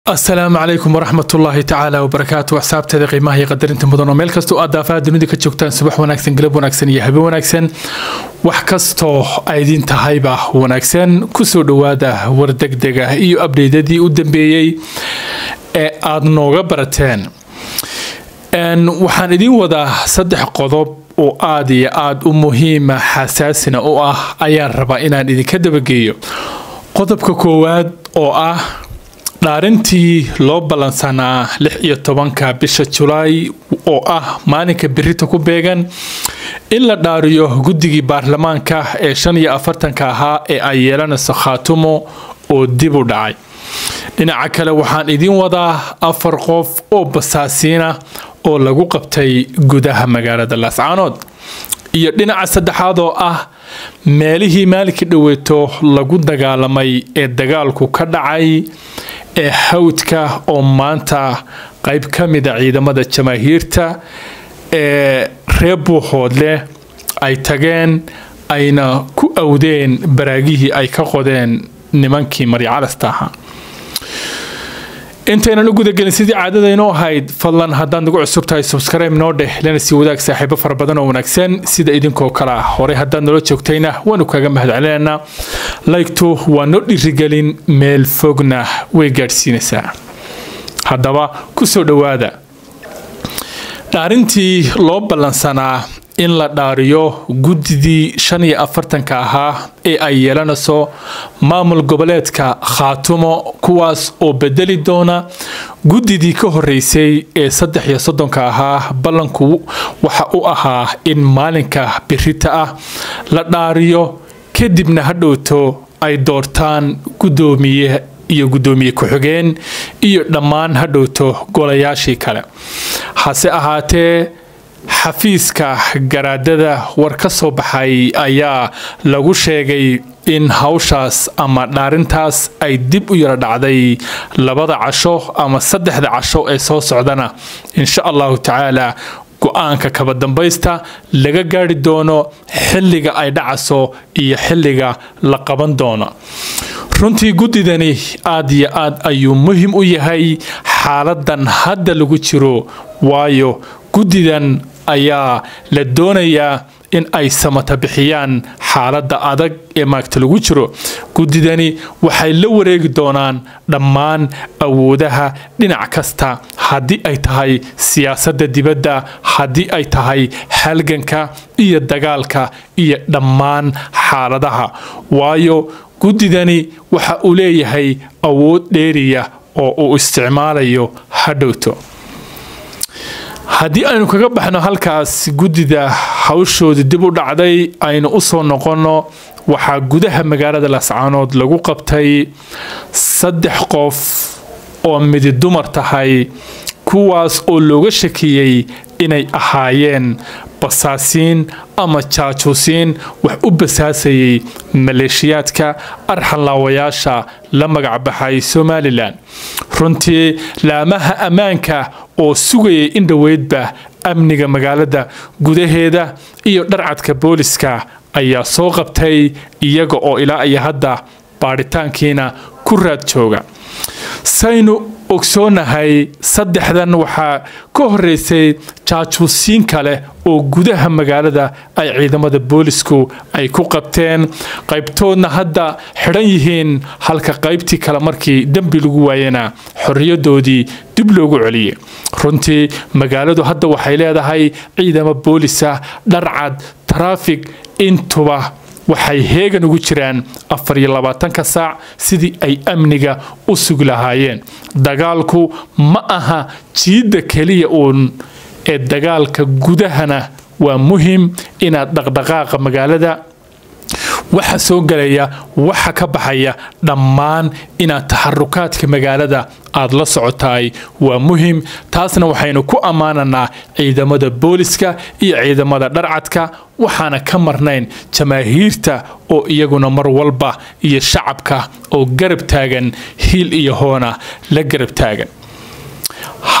asalaamu calaykum waraxmat ullaahi tacaala wabarakaatu axsaabteeda qiimaha iyo qadarinta mudan oo meel kastoo aad daafaha dunida ka joogtaan subax wanaagsan galab wanaagsan iyo habe wanaagsan wax kastoo aydin tahayba wanaagsan kusoo dhowaada wardegdega iyo abdheydadii u dambeeyey ee aad nooga barateen waxaan idiin wadaa saddex qodob oo aad iyo aad u muhiima xasaasina u ah ayaan rabaa inaan idinka dabageeyo qodobka koowaad oo ah dhaarintii loo ballansanaa lix iyo tobanka bisha julaay oo ah maalinka berita ku beegan in la dhaariyo guddigii baarlamaanka ee shan iyo afartanka ahaa ee ay yeelanayso khaatumo oo dib u dhacay dhinaca kale waxaan idiin wadaa afar qof oo basaasiina oo lagu qabtay gudaha magaalada laascaanood iyo dhinaca saddexaad oo ah meelihii maalinkii dhoweeto lagu dagaalamay ee dagaalku ka dhacay ee hawdka oo maanta qayb ka mida ciidamada jamaahiirta ee reer buuxoodleh ay tageen ayna ku awdeen baraagihii ay ka qodeen nimankii maryacalasta ahaa intaynan u gudagelin sidii caadadaynoo ahayd fadlan haddaad nagu cusub tahay subskribe noo dheh lana sii wadaag saaxiibo fara badan oo wanaagsan sida idinkoo kale ah horey haddaad nala joogtayna waanu kaga mahadcelinaynaa laygtu waa noo dhirigelin meel fogna way gaadhsiinaysaa haddaba kusoo dhowaada dhaarintii loo ballansanaa in la dhaariyo guddidii shan iyo afartanka ahaa ee ay yeelanayso maamul goboleedka khaatumo kuwaas oo bedeli doona guddidii ka horeysay ee saddex iyo soddonka ahaa ballanku waxa u ahaa in maalinka birita ah la dhaariyo kadibna ha dhowto ay doortaan guddoomiye iyo guddoomiye ku-xigeen iyo dhammaan ha dhowto golayaashii kale hase ahaatee xafiiska garaadada war ka soo baxay ayaa lagu sheegay in hawshaas ama dhaarintaas ay dib u yara dhacday labada casho ama saddexda casho ee soo socdana insha allahu tacaala go-aanka kaba dambaysta laga gaari doono xilliga ay dhacaso iyo xilliga la qaban doono runtii guddidani aad iyo aad ayuu muhim u yahay xaaladan hadda lagu jiro waayo guddidan ayaa la doonayaa in ay samata bixiyaan xaaladda adag ee maagta lagu jiro guddidani waxay la wareegi doonaan dhammaan awoodaha dhinac kasta haddii ay tahay siyaasadda dibadda haddii ay tahay halganka iyo dagaalka iyo dhammaan xaaladaha waayo guddidani waxa uu leeyahay awood dheeriya oo uu isticmaalayo hadhowto haddii aynu kaga baxno halkaas guddida hawshooda dib u dhacday aynu u soo noqonno waxaa gudaha magaalada laascaanood lagu qabtay saddex qof oo midi dumar tahay kuwaas oo looga shakiyey inay ahaayeen basaasiin ama jaajuusiin wax u basaasayay maleeshiyaadka arxanlaawayaasha la magacbaxay somalilan runtii laamaha ammaanka oo sugayay in dhoweydba amniga magaalada gudaheeda iyo dharcadka booliska ayaa soo qabtay iyaga oo ilaa iyo hadda baadhitaankiina ku raad jooga saynu ogsoonahay saddexdan waxaa ka horeysay jaajuusiin kale oo gudaha magaalada ay ciidamada boolisku ay ku qabteen qaybtoodna hadda xidhan yihiin halka qaybtii kale markii dembi lagu waayana xorriyadoodii dib loogu celiyey runtii magaaladu hadda waxay leedahay ciidamo boolisa dharcad taraafig intuba waxay heegan ugu jiraan afar iyo labaatanka saac sidii ay amniga u sugi lahaayeen dagaalku ma aha jiidda keliya uun ee dagaalka gudahana waa muhim inaad dhaqdhaqaaqa magaalada waxa soo galaya waxa ka baxaya dhammaan inaad taxarukaadka magaalada aad la socotaay waa muhim taasna waxaynu ku ammaananaa ciidamada booliska iyo ciidamada dharcadka waxaana ka marnayn jamaahiirta oo iyaguna mar walba iyo shacabka oo garab taagan hiil iyo hoona la garab taagan